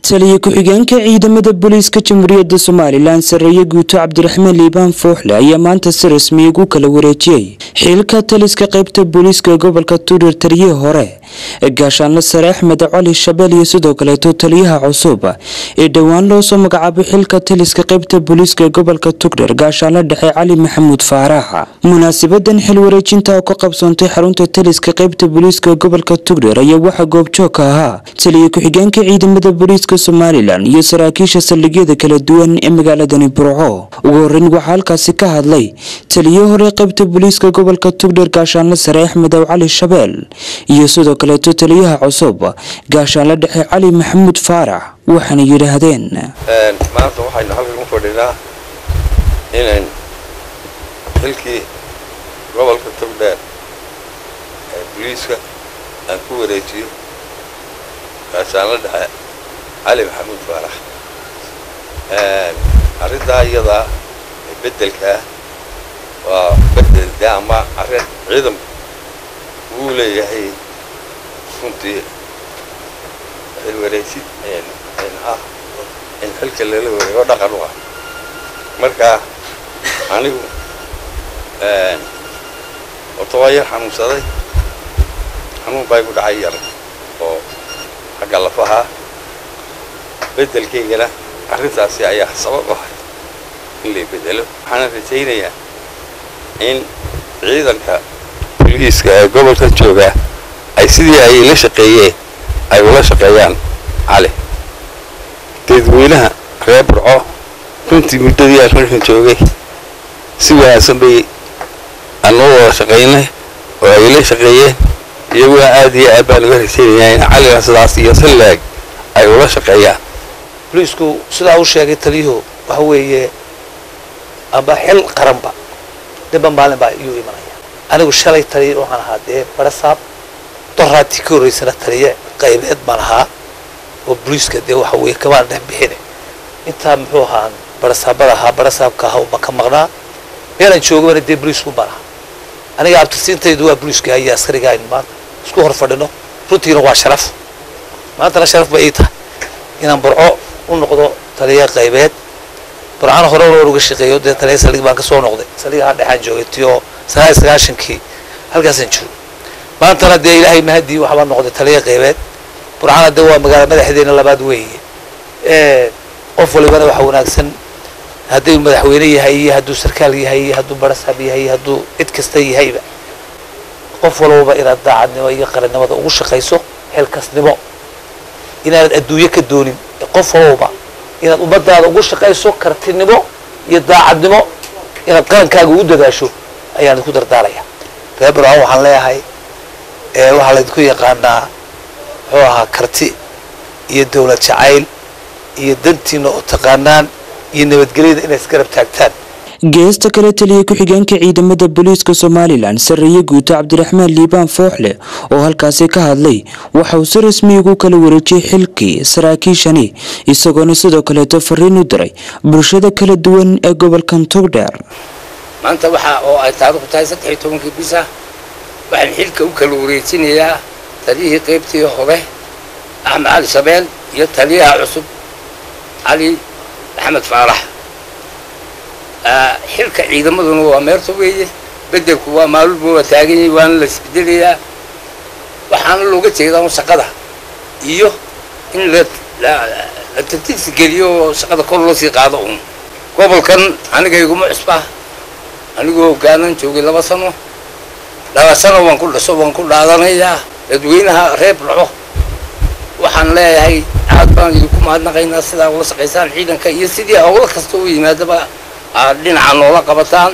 taliya ku-xigeenka ciidamada booliiska jamhuuriyadda somalilan sareeye guuto cabdiraxmaan liibaan fooxle ayaa maanta si rasmiya ugu kala wareejiyey xilka taliska qaybta booliiska gobolka tuurir taliyihii hore gaashaanle sare axmed cali shabeel iyo sidoo kaleeto taliyaha cusub ee dhowaan loo soo magacaabay xilka taliska qaybta booliiska gobolka tugdher gaashaanle dhexe cali maxamuud faarax munaasabadan xil wareejinta oo ka qabsoontay xarunta taliska qaybta booliiska gobolka tugdher ayaa waxaa goobjoog ka ahaa taliya ku-xigeenka ciidamada booliiska somalilan iyo saraakiisha saldhigyada kala duwan ee magaaladani burco ugu horeyn waxaa halkaasi ka hadlay taliyo hore qaybta booliiska gobolka tugdher gaashaanle sare axmed aw cali shabeel iyo sidoo kaleeto taliyaha cusub gaashaanle dhexe cali maxamuud faarax waxaana yidhaahdeen maanta waxaynu halkan u fadhinaa inayn xilkii gobolka togdheer ee boliiska aan ku wareejiyo gaashaanle dhexe cali maxamuud faarax arrintaa iyadaa ee beddelka ah waa bedel de ama arrin ciidanku wuu leeyahay runtii xil wareejid ah in xilka lala wareego dhaqan u ah marka anigu horta waa yar xanuunsaday xanuun baa igu dhacay yar oo xagga lafaha beddelkaygana arrintaasi ayaa sabab u ahay in lay bedelo waxaana rajaynayaa in ciidanka boliiska ee gobolka jooga ay sidii ay la shaqeeyeen ay ula shaqeeyaan cali dadweynaha reer burco runtii muddadii aan markan joogay si wanaagsan bay anoo wada shaqaynay oo ay la shaqeeyeen iyaguna aad iyo aad baan uga rajaynayaa in calina sidaas iyo si leeg ay ula shaqeeyaan boliisku sidaa u sheegay taliyuhu waxa weeye amba xil qaranba dhibba maalin baa iyuu imanaya anigu shalay taliya waxaan ahaa dee barasaab doraatii ka horreysana taliye qaybeed baan ahaa oo boliiska dee waxa weeye kamaan dhex bixine intaa muxuu ahaa barasaabada ahaa barasaabka ahaa uma ka maqnaa meelaan joogabana dee boliisku baan ahaa aniga abtirsiintaydu waa boliiska iyo askariga aynu maanta isku hor fadhino runtiina waa sharaf maantana sharaf ba ii tahay inaan burco u noqdo taliya qaybeed burcana hore war uga shaqeeyo dee taliya saldhig baan ka soo noqday saldhigaha dhexaan joogay tiyo sagaal iyo sagaashankii halkaasaan joogo maantana dee ilaahay mahadii waxbaa noqday taliya qaybeed burcana dee waa magaala madaxdeena labaad weeye qof walibana waxa wanaagsan hadduu madaxweyne yahay iyo hadduu sarkaal yahay iyo hadduu barasaab yahay iyo hadduu cid kasta yahayba qof walbaba inaad daacadnimo iyo qarannimada ugu shaqayso xilkasnimo inaanad adduunyo ka doonin qof walbaba inaad ummadaada ugu shaqayso kartinimo iyo daacadnimo inaad qarankaaga ugu dadaasho ayaan idinku dardaaraya reer burcon waxaan leeyahay waxaa laydinku yaqaanaa muxuu ahaa karti iyo dawlad jacayl iyo dantiina oo taqaanaan iyo nabadgelyada inay isgarab taagtaan geesta kale taliya ku-xigeenka ciidamada booliiska somalilan sareeye guuto cabdiraxmaan liibaan fooxle oo halkaasi ka hadlay waxa uu si rasmi ugu kala wareejiyey xilkii saraakiishani isagoona sidoo kaleeto fariin u diray bulshada kala duwan ee gobolkan togdheer maanta waxa oo ay taariikhdu tahay saddex iyo tobankii bisa waxaan xilka u kala wareejinayaa taliyihii qaybtii hore axmed cali shabeel iyo taliyaha cusub cali maxamed faarax xilka ciidamaduna waa meerta weeye bedelku waa maalulba waa taagan yahay waana la isbedelayaa waxaana looga jeedaa un shaqada iyo in la la tartiibsi geliyo oo shaqada kor loo sii qaado un gobolkan aniga iguma cusba anigoo hogaanan joogay laba sano laba sano waan ku dhasho waan ku dhaadanayaa dadweynaha reer burco waxaan leeyahay aad baan idinku mahadnaqaynaa sidaa ula shaqaysaan ciidanka iyo sidii howlo kasta u yimaadaba aad dhinaca noola qabataan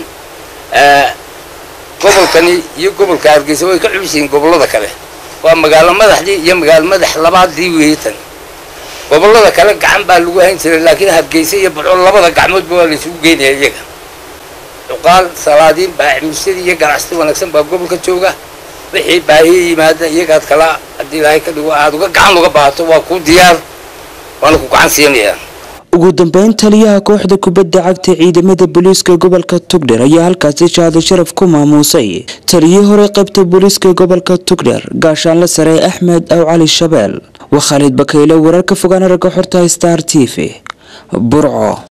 gobolkani iyo gobolka hargeysa way ka culisyihiin gobollada kale waa magaalo madaxdii iyo magaalo madax labaadii weeye tan gobollada kale gacan baa lagu hayn jiray laakiin hargeysa iyo burco labada gacmoodba waa laysugu geynaya iyaga cuqaal salaadiin baacimusyadii iyo ganacsati wanaagsan baa gobolka jooga wixii baahiya yimaada iyagaad kala haddii ilaahay ka dhigo aad uga gacan uga baahato waa kuu diyaar waana ku gacan siinayaa ugu dambeyn taliyaha kooxda kubadda cagta ciidamada booliiska gobolka tugdher ayaa halkaasi shahaado sharaf ku maamuusay taliyii hore qaybta booliiska gobolka tugdher gaashaanle sare axmed aw cali shabeel waa khaalid bakayle wararka fogaana ragga xorta star t v burco